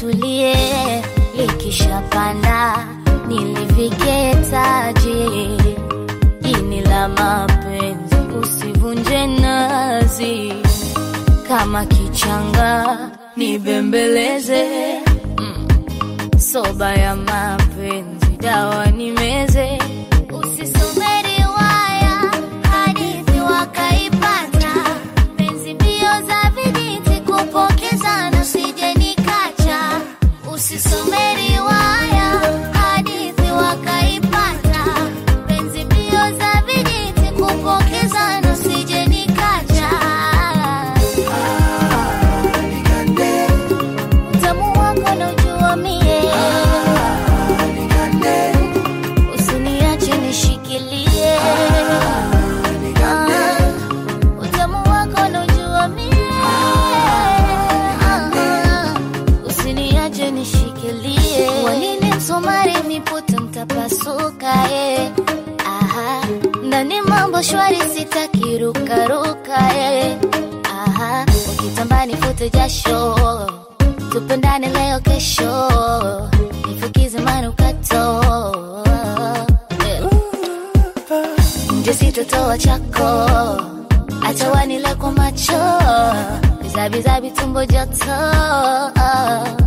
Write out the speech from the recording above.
litulie, likishapanda niliviketaje? Ini la mapenzi usivunje nazi, kama kichanga nibembeleze, mm. soba ya mapenzi dawa nimeze, usisome riwaya hadithi wakaipata, penzi mbio za vijiti kupokezana, sije nikacha, usisome riwaya hadithi wakaipata, penzi mbio za vijiti kupokezana, sije nikacha. Utamu wako naujua mie, usiniache nishikilie. Ah, utamu wako naujua mie, Ah, usiniache nishikilie. Wanini msumari miputo mtapasuka eh. Aha, ndani mambo shwari sitaki rukaruka eh. Aha, ukitambani fute jasho tupendane leo kesho nifukize manukato Eh. nje sitotoa chako acha wanile kwa macho bizabizabi tumbo joto